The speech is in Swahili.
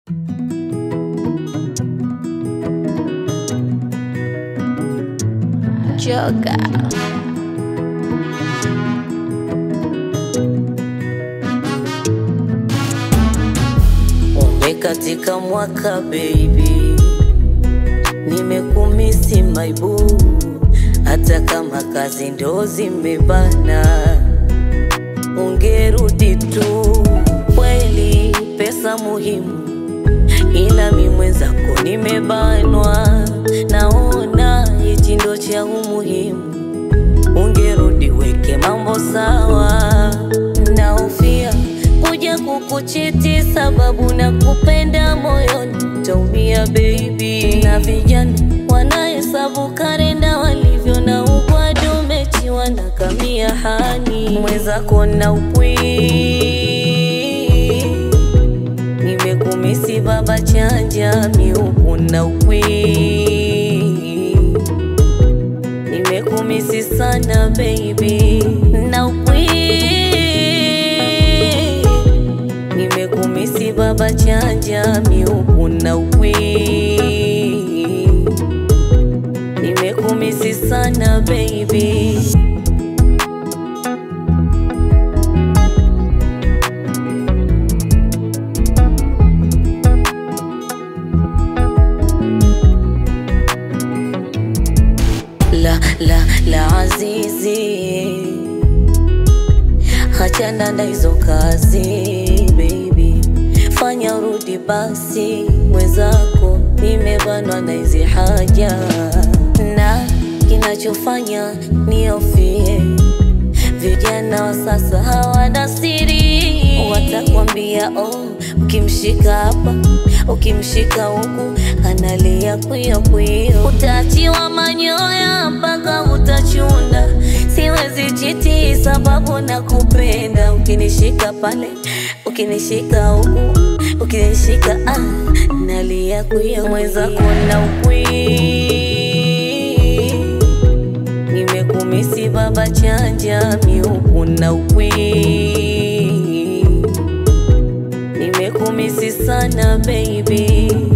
Joga. Umbe katika mwaka baby, nimekumisi my boo, hata kama kazi ndo zimebana, ungerudi tu. Kweli pesa muhimu, ila mi mwenzako nimebanwa, naona hichi ndo cha umuhimu, ungerudi weke mambo sawa, naofia kuja kukuchiti sababu na kupenda moyoni taumia baby, na vijana wanahesabu karenda walivyo na ugwadu mechi wanakamia hani mwenzako na upwi nimekumisi baba chanja miuku na ukwi nimekumisi sana baby na ukwi nimekumisi baba chanja miuku na ukwi nimekumisi sana baby la la la azizi hachana na hizo kazi baby fanya urudi basi mwenzako nimebanwa na hizi haja na kinachofanya niofie vijana wa sasa hawana siri watakwambia oh, ukimshika hapa ukimshika huku analia kwio kwio utaachiwa manyoya mpaka utachunda siwezi chiti sababu na kupenda ukinishika pale ukinishika huku ukinishika ah, nalia kwio mwenzako na ukwi nimekumisi baba chanja miuku na ukwi nimekumisi sana baby